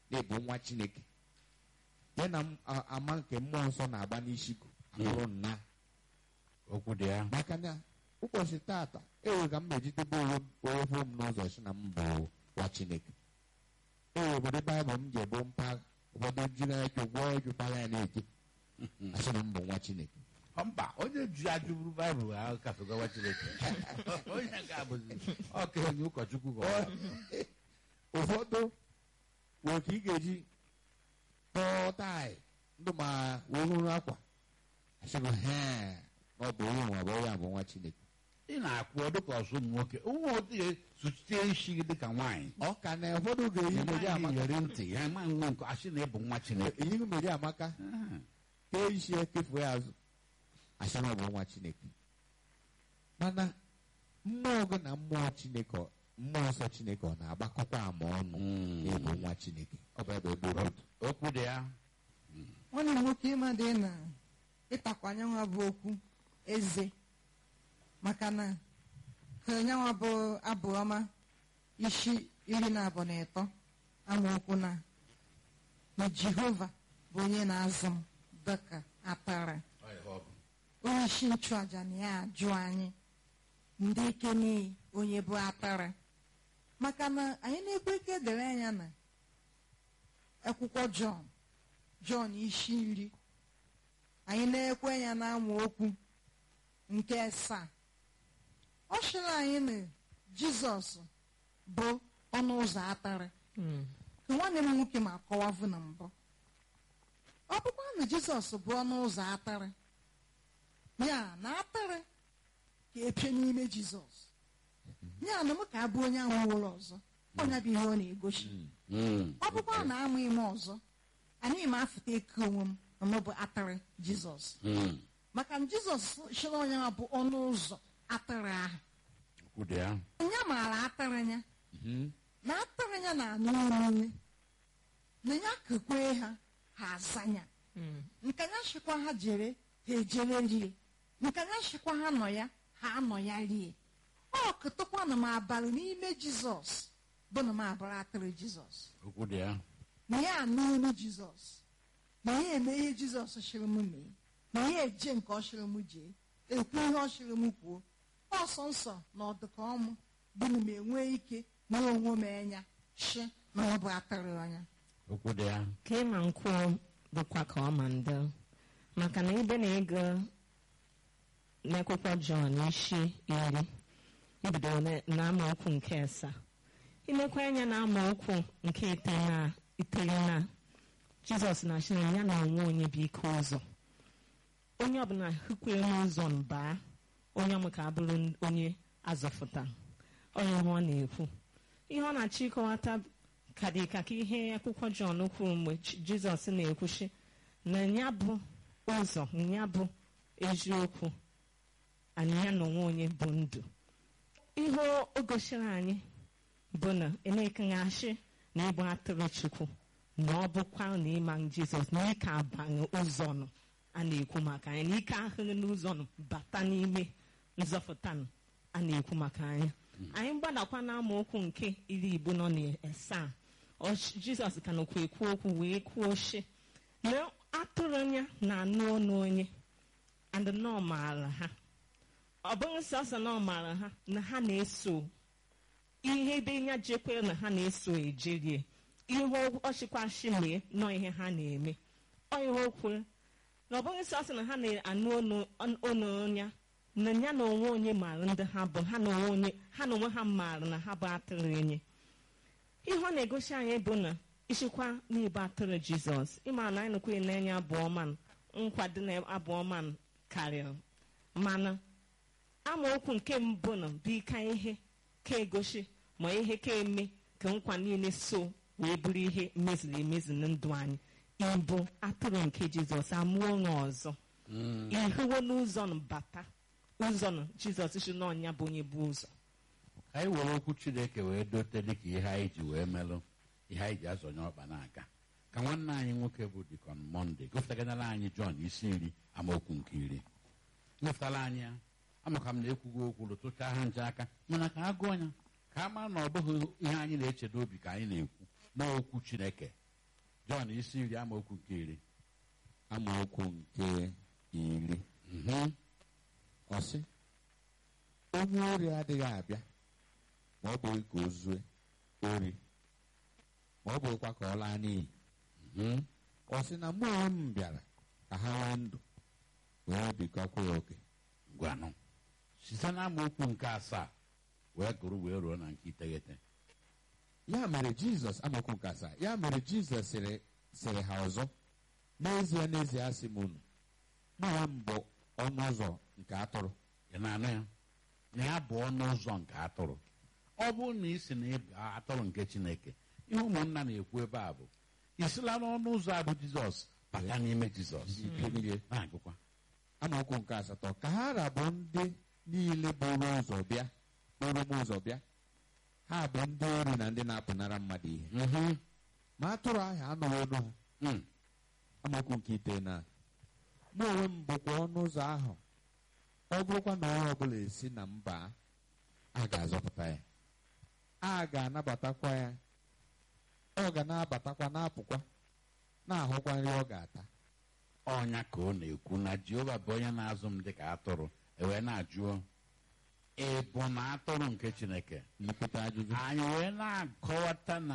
na ịbụ nwa chineke ya na m- a- ama nke mmụọ nsọ na-agba n'isi gụ abụrụ nna okwu dị ya maka na ụbọchị tata ewe ka m mejidebe onwe m ofu m n'ụzọ si na m bụ nwa chineke ewe obodo baịbụl m ji ebu mpaghara ụfọdụ jiri anya gwọọ ejụpara ya na-eje asị na m bụ nwa chineke Ọ mba onye ji ajụburu baịbụl ahụ kafegawa chineke onye nke a bụzi ọka onye ụkọchukwu ka ọ bụ. ụfọdụ nwere ka ị ga-eji kpọọ taị ndụ ma wee hụrụ akwa asịgo he na ọ bụ onye nwa bụ onye a bụ nwa chineke ị na-akwụ ọ dịka ọsụ ụmụ nwoke ụmụ nwoke ga-esuchite isi gị dịka nwaanyị ọ ka na ụfọdụ ga-eyi meri Nwaanyị amaka yere ntị ya ma nwe nke asị na ịbụ nwa chineke eyighị meri amaka Ah, kee isi ya kefuo ya azụ asị na ọ bụ nwa chineke mana mmụọ gị na mmụọ chineke ọ- mmụọ nsọ chineke ọ na-agbakọkwa ama ọnụ Mm. ịbụ nwa chineke ọ bụ ebe o doro otu okwu dị ya nwanne m nwoke ịma dị na ịtakwanye nwa bụ okwu eze maka na ka nyanwa bụ abụ ọma isi iri na abụọ na ịtọ amaokwu na na jehova bụ onye na-azụ m dịka atara onye isi nchụaja na ya ajụ anyị ndị ike n'iyi onye bụ atara maka na anyị na-ekwe ike dere anya na akwụkwọ jọn jọn isi iri anyị na-ekwe ya na okwu nke asaa ọ sịrị anyị na jizọs bụ ọnụ ụzọ atara ka nwanne m nwoke ma akọwavụ na mbụ ọ bụkwa na jizọs bụ ọnụ ụzọ atara ya na atara ka epie n'ime jizọs ya na m ka abụ onye ahụ ụlọ ọzọ ọnya bụ ihe ọ na-egosi Mm. ọ bụkwa na ama ime ọzọ anyị ma afụta eke onwe m na mụ bụ atịrị jizọs Mm. maka na jizọs chịrị onye ha bụ ọnụ ụzọ atịrị ahụ okwu dị ya onye maara atịrị ya Mhm. na atịrị ya na-anụ oriri na ya kekwe ha ha aza ya nke ya chịkwa ha jere ha ejere rie nke ya chịkwa ha nọ ya ha anọ ya rie ọ kụtụkwanụ m abalị n'ime jizọs bụ na m abara atịrị jizọs okwu dị ya na ya anụ olu jizọs na ya eme ihe jizọs chịrị m mee na ya eje nke ọ chịrị m jee ekwu ihe ọ chịrị m kwuo ọsọ nsọ na ọdụka ọmụ bụ na m enwee ike na onwe m enya shi na ọ bụ atịrị ọnya okwu dị ya ka ịma nkwụ bụkwa ka ọ ma ndị maka na ibe na ego n'akwụkwọ jọn isi iri ibido na- na amaokwu nke asaa ilekwa anya na amaokwu nke iteghete iteghete jizọs na achị na ya na onwe onye bụ ike ụzọ onye ọbụla hụkwere n'ụzọ mbaa onye ọmụ ka abụrụ onye azọfụta onye ihe ọ na-ekwu ihe ọ na-achọ ịkọwata ka dị ka ka ihe akwụkwọ jọn kwuru mgbe Ch- jizọs na-ekwuchi na ya bụ ụzọ ya bụ eziokwu anyị ya na onwe onye bụ ndụ ihe o gosiri anyị bụ na emekaghachi na ịbụ atụrụ chukwu na ọ bụkwa na ịma jizọs na ike abaghị ụzọ nọ a na-ekwu maka anyị na ike ahụghị n'ụzọ nọ bata n'ime nzọpụta nọ a na-ekwu maka anyị anyị gbadakwa na amaokwu nke iri igbo nọ n'asaa ọ- jizọs ka nọkwa ekwu okwu wee kwuo shi na atụrụ ya na-anụ ọnụ onye and na ọ maara ha ọ bụghị sọsọ na ọ maara ha na ha na-eso ihe ebe ya jekwere na ha na-eso ejerie ihe ọchịkwashi mee nọ ihe ha na-eme ọ ihe o kwuru na ọ bụghị sọsọ na ha na-anụ ọnụ ọnụ ya na ya na onwe onye maara ndị ha bụ ha na onwe onye ha na onwe ha maara na ha bụ atụrụ enye ihe ọ na-egosi anyị bụ na isikwa n'ibe atụrụ jizọs ịma na anyị nụkwa na-enye abụọ man nkwado na abụọ man karịrị mana amaokwu nke mbụ na bụ ike ihe ka egosi ma ihe ka eme ka nkwa niile so wee bụrụ ihe meziri emezi na ndụ anyị ịbụ atụrụ nke jizọs amụọ nwa ọzọ ihuwo n'ụzọ nụ bata ụzọ nụ jizọs si n'ọnya bụ onye bụ ụzọ ka anyị were okwu chineke wee dote dịka ihe anyị ji wee melụ ihe anyị ji azọnye ọkpa n'aka ka nwanne anyị nwoke bụ dikọn mọnde gụpụtaganara anyị jọn isi nri amaokwu nke iri nyefụtara anyị ya amaka m na ekwughị okwu lụtụcha ha nje aka mana ka a gụọ ya ka a mara na ọ bụghị ihe anyị na-eche n'obi ka anyị na-ekwu n'okwu chineke jọn isi iri amaokwu nke iri amaokwu nke iri Mhm. ọ sị onye ori adịghị abịa ma ọ bụghị ka o zue ori ma ọ bụghịkwa ka ọ laa n'iyi Mhm. ọ sị na mụ onwe m bịara ka ha nwee ndụ wee bikọkwa ya oke gwanụ site na amaokwu nke asaa wee gụrụ wee ruo na nke iteghete ya mere jizọs amaokwu nke asaa ya mere jizọs sịrị sịrị ha ọzọ n'ezie n'ezie asị m unu mụ onwe m bụ ọnụ ụzọ nke atụrụ ị na-anụ ya na ya bụ ọnụ ụzọ nke atụrụ ọ bụrụ na ị sị na ị bụ atụrụ nke chineke ihe ụmụnna na-ekwu ebe a bụ ị sila n'ọnụ ụzọ a bụ jizọs bata n'ime jizọs ike niile na-agụkwa amaokwu nke asatọ ka ha rabụ ndị niile buru ụzọ bịa buru m ụzọ bịa ha bụ ndị ori na ndị na-apụnara mmadụ ihe Mhm. ma atụrụ ahụ anụghị olu ha Mm. amaokwu nke ite na mụ onwe m bụkwa ọnụ ụzọ ahụ ọ bụrụkwa na onye ọbụla esi na mba a ga-azọpụta ya a ga-anabatakwa ya ọ ga na-abatakwa na-apụkwa na-ahụkwa nri ọ ga-ata ọnya ka ọ na-ekwu na jehova bụ onye na-azụ m dịka atụrụ ewee na-ajụọ ị bụ na atụrụ nke chineke nlekwute ajụjụ anyị wee na-akọwata na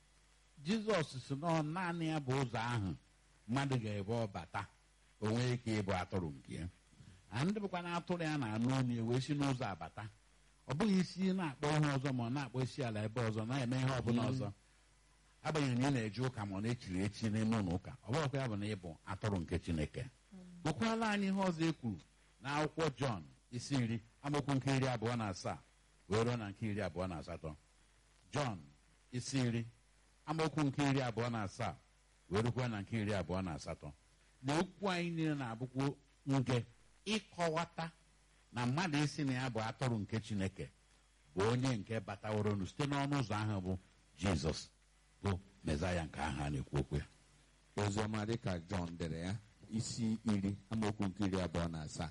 jizọs si na ọ naanị ya bụ ụzọ ahụ mmadụ ga-ebe ọbata o nwee ike ịbụ atụrụ nke ya na ndị bụkwa na atụrụ ya na-anụ onye wee si n'ụzọ abata ọ bụghị isi na-akpọ ihe ọzọ ma ọ na-akpọ isi ala ebe ọzọ na-eme ihe ọbụla ọzọ agbanyeghị na ị na-eje ụka ma ọ na-echiri echi n'ime ụlọ ụka ọ bụrụkwa ya bụ na ị bụ atụrụ nke chineke gụkwala anyị ihe ọzọ e kwuru na akwụkwọ jọn isi iri amaokwu nke iri abụọ na asaa wee ruo na nke iri abụọ na asatọ jọn isi iri amaokwu nke iri abụọ na asaa wee rukwa na nke iri abụọ na asatọ na okwu anyị niile na-abụkwu nke ịkọwata na mmadụ isi na ya bụ atụrụ nke chineke bụ onye nke bataworonu site n'ọnụ ụzọ ahụ bụ jizọs bụ mezaya nke ahụ a na-ekwu okwu ya oziọma dịka jọn dere ya isi iri amaokwu nke iri abụọ na asaa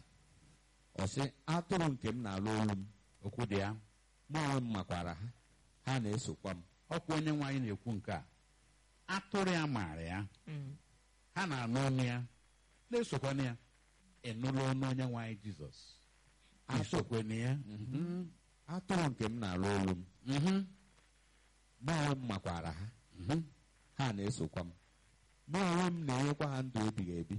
ọ sị atụrụ nke m na-alụ olu m okwu dị ya mụ onwe m makwara ha ha na-esokwa m ọkwa onye nwe anyị na-ekwu nke a atụrụ ya maara ya Mm. ha na-anụ ọnụ ya na-esokwana ya ịnụla ọnụ onye nwe anyị jizọs isokwana ya Mhm. atụrụ nke m na-alụ olu m Mhm. mụ onwe m makwara ha Mhm. ha na-esokwa m mụ onwe m na-enyekwa ha ndụ ebighị ebi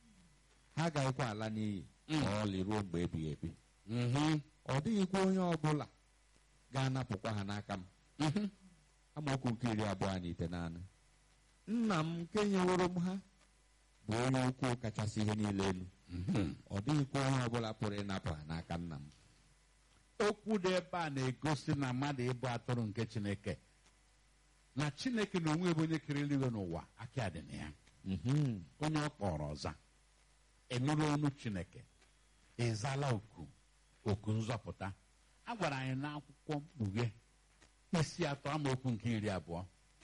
ha agaghịkwa ala n'iyi Mm. ma ọlị ruo mgbe ebighị ebi Mhm. ọ dịghịkwa onye ọbụla ga-anapụkwa ha n'aka m Mhm. amaokwu nke iri abụọ na ite naanị nna m nke nyeworo m ha bụ onye ukwu kachasị ihe niile elu Mhm. ọ dịghịkwa onye ọbụla pụrụ ịnapụ ha n'aka nna m okwu dị ebe a na-egosi na mmadụ ịbụ atụrụ nke chineke na chineke na onwe bụ onye kere eluigwe n'ụwa aka dị na ya Mhm. onye ọ kpọrọ ọza ịnụrụ ọnụ chineke ịzala oku oku nzọpụta a gwara anyị n'akwụkwọ mkpughe isi atọ amaokwu nke iri abụọ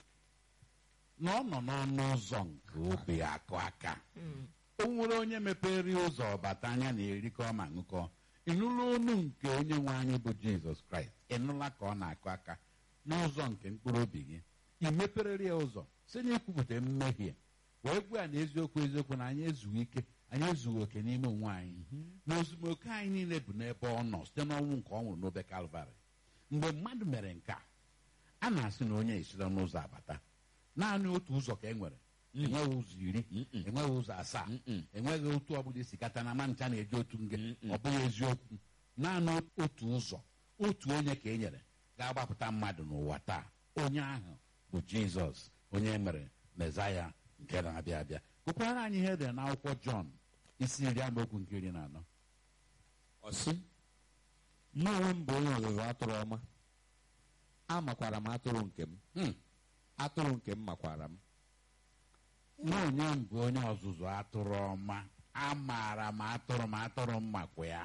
na ọ nọ n'ọnụ ụzọ nke obe akụ aka Mm. o nwere onye mepere ụzọ bata anya na erikọ ma ṅụkọ ịnụla ọnụ nke onye nwe anyị bụ jizọs kraịst ịnụla ka ọ na-akụ aka n'ụzọ nke mkpụrụ obi gị ị meperere ya ụzọ si na ikwupụta mmehie wee gwa ya na eziokwu eziokwu na anyị ezughị ike anyị ezughị oke n'ime onwe anyị na ozumoke anyị niile bụ n'ebe ọ nọ site n'ọnwụ nke ọ nwụrụ n'obe kalvarị mgbe mmadụ mere nke a a na-asị na onye esila n'ụzọ abata naanị otu ụzọ ka e nwere enweghị ụzọ iri Mm-mm. enweghị ụzọ asaa Mm-mm. enweghị otu ọbụla isi kata na ma ncha na-eji otu nge Mm-mm. ọ bụghị eziokwu naanị otu ụzọ otu onye ka e nyere ga-agbapụta mmadụ n'ụwa taa onye ahụ bụ jizọs onye e mere mezaya nke na-abịa abịa gụkwara anyị ihe edere n'akwụkwọ jọn isi iri amaokwu nke iri na anọ ọ sị mụ onwe m bụ onye ọzụzụ atụrụ ọma amakwara m atụrụ nke m Hmm. atụrụ nke m makwara m na onye m bụ onye ọzụzụ atụrụ ọma amaara m atụrụ m atụrụ m makwa ya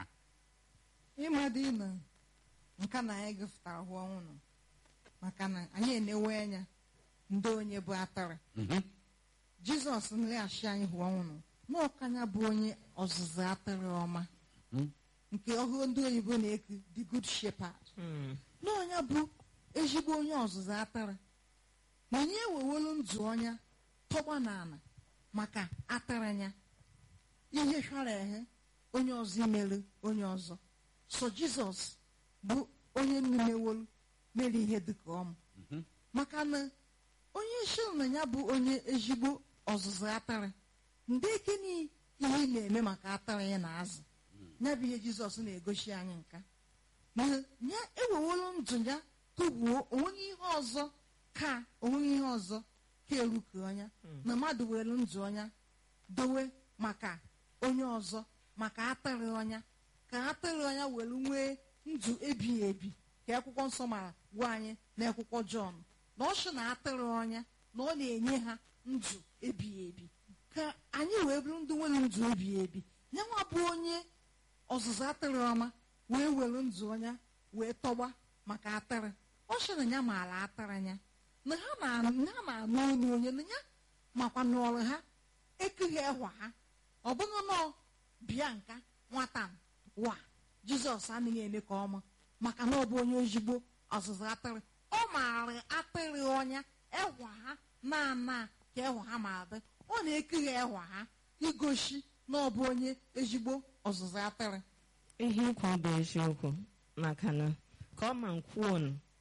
ịmadị na nka na anyị gụfụtara hụ ọnwụnụ maka na anyị enewe anya ndị onye bụ atara Mhm. jizọs nleghachi anyị hụ ọnwụnụ n'ọkanya bụ onye ọzụzụ atụrụ ọma Hmm. nke ọhụrụ ndị oyibo na-eku the good shepherd Mm. n'ọnya bụ ezigbo onye ọzụzụ atụrụ na anyị ewewelu ndụ ọnya tọgba n'ala maka atịrị ya ihe chọrọ ehe onye ọzọ imere onye ọzọ so jizọs bụ onye mmewolu mere ihe dịka ọmụ maka na onye isi na ya bụ onye ezigbo ọzụzụ atịrị ndị gịnị ihe ị na-eme maka atịrị ya na azụ ya bụ ihe jizọs na-egosi anyị nka na ya ewewolu ndụ ya tụgbuo onweghị ihe ọzọ ka onweghị ihe ọzọ ka eruke ọnya na mmadụ were ndụ ọnya dowe maka onye ọzọ maka atịrị ọnya ka atịrị ọnya were nwee ndụ ebighị ebi ka akwụkwọ nsọ mara gwa anyị na akwụkwọ jọn na ọ sị na atịrị ọnya na ọ na-enye ha ndụ ebighị ebi ka anyị wee bụrụ ndị nwere ndụ ebighị ebi nyanwa bụ onye ọzụzụ atịrị ọma wee were ndụ ọnya wee tọgba maka atịrị ọ sị na ya maara atịrị ya na ha na-anụ olu onye na ya makwa n'ọrụ ha ekughi ehwa ha ọ bụghị nọọ bịa nka nwata wa jizọs anaghị eme ka ọma maka na ọ bụ onye ozigbo ọzụzụ atịrị ọ maara atịrị ọnya ehwa ha na-ana ka ehwa ha ma dị ọ na-ekughi ehwa ha igosi na ọ bụ onye ezigbo ọzụzụ atịrị ihe ikwu bụ eziokwu maka na ka ọ ma nkwuo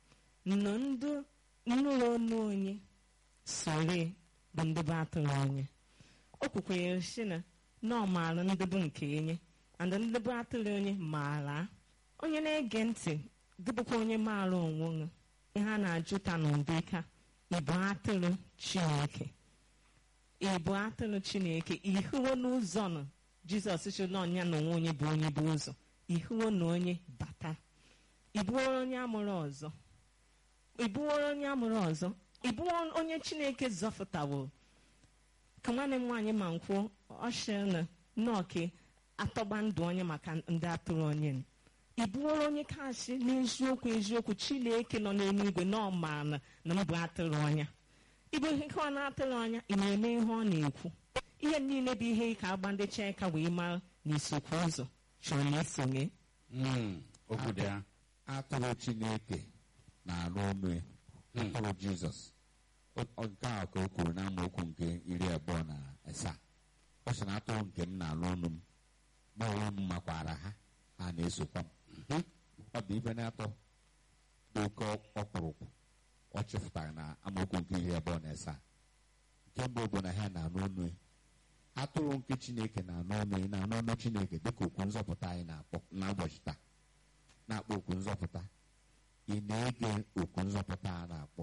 nọ ndụ nnụrụ ọnụ onye sore bụ ndị bụ atụrụ onye o kwukwere si na na ọ maara ndị bụ nke enye and ndị bụ atụrụ onye maara onye na-ege ntị dịbụkwa onye maara onwe ya ihe a na-ajụta n'ụdị ka ịbụ atụrụ chineke ịbụ atụrụ chineke ihuwo n'ụzọ nọ jizọs si na ọnya na onwe onye bụ onye bụ ụzọ ihuwo na onye bata ịbụworo onye amụrụ ọzọ ịbụworo onye amụrụ ọzọ ịbụwo onye chineke zọpụtawo ka nwanne m nwaanyị ma nkwuo ọshịa na nọọke atọgba ndụ onye maka ndị atụrụ onye ịbụworo onye kashi n'eziokwu eziokwu chineke nọ n'eluigwe na ọ maara na mbụ atụrụ ọnya ịbụ ihe ọ na-atụrụ anya ị na-eme ihe ọ na-ekwu ihe niile bụ ihe ka agba ndị cheka wee mara na isokwu ụzọ chọrọ na isonye Mm, okwu dị ya atụrụ chineke na-arụ ọnụ ya atụrụ jizọs O- ọ- nke a ka o kwuru na amaokwu nke iri abụọ na asaa ọ sị na atụrụ nke m na-arụ ọnụ m ma onwe m makwara ha ha na-esokwa m ọ bụ ife na-atọ dị oke ọkpụrụkpụ ọ chịpụtara na amaokwu nke iri abụọ na asaa nke mbụ bụ na ha na-anụ ọnụ ya atụrụ nke chineke na-anụ ọnụ ya na-anụ ọnụ chineke dịka okwu nzọpụta anyị na-akpọ n'ụbọchị taa na-akpọ okwu nzọpụta ị na-ege okwu nzọpụta a na-akpọ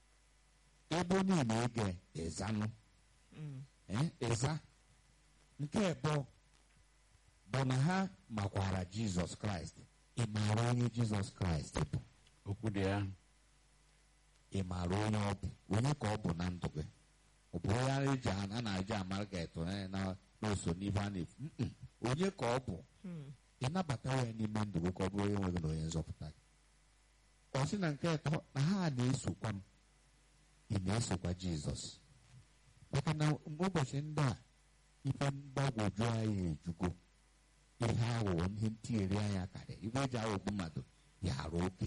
ebe onye na-ege ịzanụ ee, ịza nke abụọ bụ na ha makwara jizọs kraịst ị maara onye jizọs kraịst bụ okwu dị ya ị maara onye ọ bụ onye ka ọ bụ na ndụ gị ọ bụ onye a eji a na-eji amara ga eto na na- n'oso n'ife a na-efu Mm-mm. onye ka ọ bụ ị nabata ya n'ime ndụ gị ka ọ bụrụ onye nwe gị na onye nzọpụta gị ọ sị na nke atọ na ha na-esokwa m ị na-esokwa jizọs maka na ụbọchị ndị a ife mgbagwoju anyị ejugo ihe aghụghọ ihe ntinyere anya karịa ife eji aghọgbu mmadụ ya arụ oke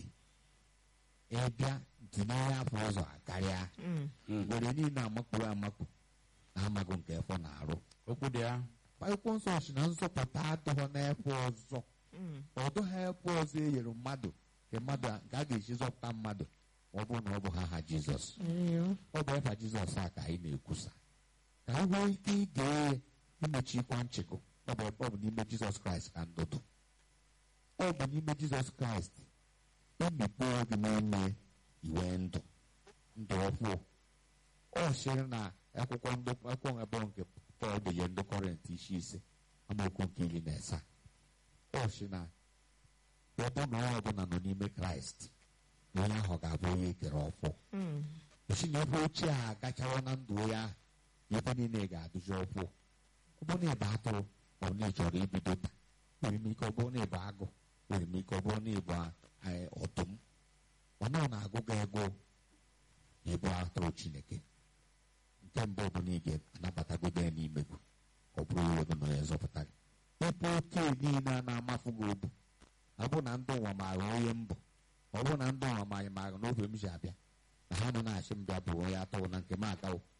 ịbịa tinye ya afọ ụzọ akarịa were niile amakpuru amakpu na amaghị nke efọ na-arụ okwu dị ya akwụkwọ nsọ si na nzọpụta adịghọ n'efe ọzọ ọdụ ha efe ọzọ e nyere mmadụ nke mmadụ a- nke a ga-eji zọpụta mmadụ ma ọ bụrụ na ọ bụ ha ha jizọs ọ bụ efa jizọs a ka anyị na-ekwusa ka anyị nwee ike ige ya imechikwa nchịkụ ọ bụ ọ bụ n'ime jizọs kraịst ka ndụ dị ọ bụ n'ime jizọs kraịst emikpe gị n'ime iwe ndụ ndụ ọhụụ ọ sịrị na akwụkwọ ndụ akwụkwọ abụọ nke pọl denye ndị kọrent isi ise amaokwu nke iri na asaa ọ sị na ọ bụ na onye ọbụla nọ n'ime kraịst na onye ahụ ga-abụ onye ekere ọfụ osi na ebe ochie a agachawa na ndụ ya ahụ ife niile ga-adụzi ọfụ ọ bụrụ na ịba atụrụ ma ọ na ị chọrọ ibido taa nwere m ike ọ bụrụ na ịbụ agụ nwere m ike ọ bụrụ na ịbụ eh, ọdụm ọ na ọ na-agụ gị ego na ịbụ atụrụ chineke nke mbụ bụ na ị ga-anabatagodo ya n'ime gị ọ bụrụ onye gị na onye nzọpụta gị ebe oke niile a na-amafu gị obu ọ bụ na ndị ụwa maara onye mbụ ọ bụ na ndị ụwa maara maara n'ofe m si abịa na ha nọ na-achị m bịa bụ onye atụrụ na nke m agawo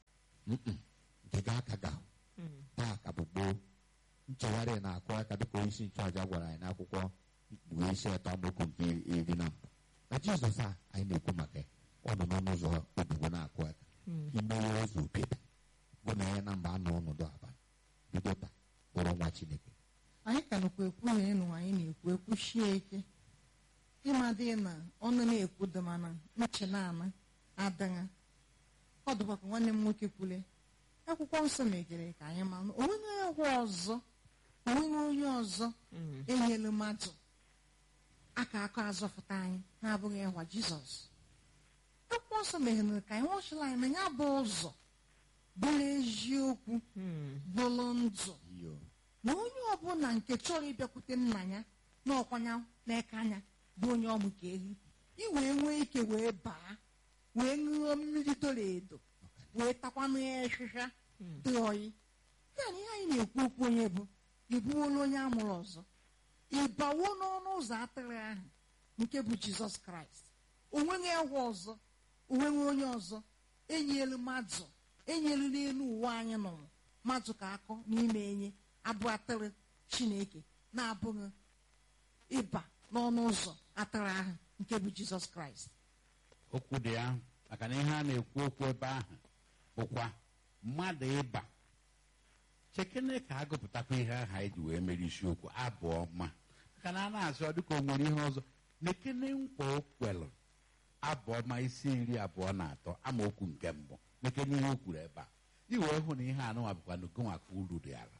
Mm-mm. nke ga aka ga taa ka bụ gboo nchegharị na-akụ aka dịka onye isi nchụaja gwara anyị n'akwụkwọ ikpughe isi atọ amaokwu nke iri na mbụ na jizọs a anyị na-ekwu maka ya, ọ nọ n'ọnụ ụzọ ogbugbo na-akụ aka imeghe ụzọ obibi bụ na ya na mba anọ ọnọdụ abalị bido taa bụrụ nwa chineke anyị ka nọkwa ekwughị ịnụ anyị na-ekwu ekwuchie ike ịmadị na ọnụ na-ekwu dị mana uche na-ana adịghị ọ dịkwa ka nwanne m nwoke kwule akwụkwọ nsọ megere ka anyị ma onweghị agwọ ọzọ onweghị onye ọzọ enyelu mmadụ aka aka azọpụta anyị na-abụghị ịhwa jizọs akwụkwọ nsọ meghere ka anyị nwachila anyị na ya bụ ụzọ bụrụ eziokwu bụrụ ndụ iyo na onye ọbụla nke chọrọ ịbịakwute nna ya na ọkwanya n'aka anya bụ onye ọmụ ka ehi i wee nwee ike wee baa wee ṅụọ mmiri doro edo wee takwanụ ya ịhịhịa dị oyi ya na ihe anyị na-ekwu okwu onye bụ ịbụwola onye amụrụ ọzọ ịbawo n'ọnụ ụzọ atịrị ahụ nke bụ jizọs kraịst onweghị egwu ọzọ onweghị onye ọzọ enyelu mmadụ enyelu n'elu ụwa anyị nụrụ mmadụ ka akọ n'ime enye abụ atịrị chineke na-abụghị ịba n'ọnụ ụzọ atịrị ahụ nke bụ jizọs kraịst okwu dị ya maka na ihe a na-ekwu okwu ebe ahụ bụkwa mmadụ ịba chekene ka agụpụtakwa ihe ahụ anyị ji wee mere isiokwu abụọ ma maka na a na-asị ọ dịka o nwere ihe ọzọ na-ekene nkwa o kwelụ abụọ ma isi iri abụọ na atọ amaokwu nke mbụ mekene ihe o kwuru ebe a iwee hụ na ihe anụnwa bụkwa na gụnwaka uru dị ala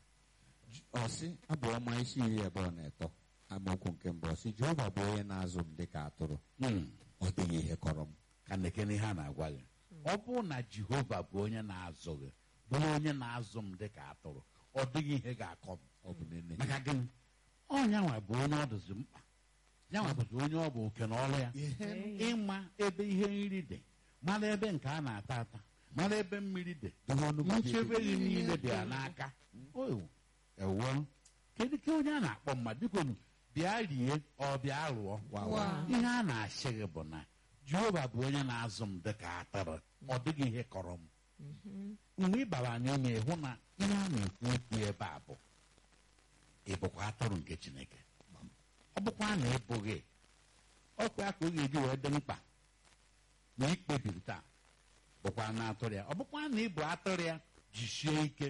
ọsị abụ ọma isi iri abụọ na atọ amaokwu nke mbụ ọsị jehova bụ onye na-azụ m dịka atụrụ Mm. ọ dịghị ihe kọrọ m ka na-ekene ihe a na-agwa gị ọ bụrụ na jehova bụ onye na-azụ gị bụrụ onye na-azụ m dịka atụrụ ọ dịghị ihe ga-akọ m ọ bụ nene maka gịnị ọnyanwa bụ onye ọ dịzi mkpa yanwa bụzi onye ọ bụ oke na ọrụ ya ịma ebe ihe nri dị mara ebe nke a na-ata ata mara ebe mmiri dị Dobe ọnụ gị nchebe ebe- gị niile dị ya n'aka o ewo kedu ka onye a na-akpọ mmadụ bikonu bịa rie ọ bịa lụọ Wa- wa. ihe a na-asị gị bụ na jehova bụ onye na-azụ m dịka atụrụ ọ dịghị ihe kọrọ m mgbe ị bara n'ime ịhụ na ihe a na-ekwu okwu ebe a bụ ị bụkwa atụrụ nke chineke ọ bụkwa na ị bụghị ọkwa ya ka ọ ga-eji wee dị mkpa na ikpebiri taa bụkwa na atụrụ ya ọ bụkwa na ị bụ atụrụ ya jisie ike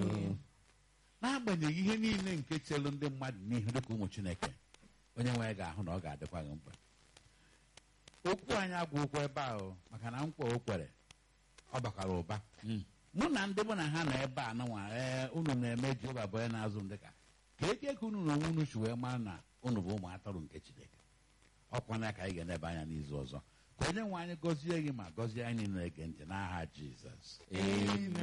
n'agbanyeghị ihe niile nke chelụ ndị mmadụ n'ihu dịka ụmụ chineke onye nwe ya ga-ahụ na ọ ga-adịkwa gị mkpa okwu anyị agwụkwọ ebe ahụ maka na nkwa o kwere ọ bakwara ụba mụ na ndị mụ na ha nọ ebe a nụnwa ee unu na-eme jehova bụ onye na-azụ m dịka ka eke ka unu na onwe unu si wee mara na unu bụ ụmụ atụrụ nke chineke ọkwana ya ka anyị ga-enebe anya n'izu ọzọ ka onye nwe anyị gọzie gị ma gọzie anyị na-ege ntị n'aha jizọs Amen.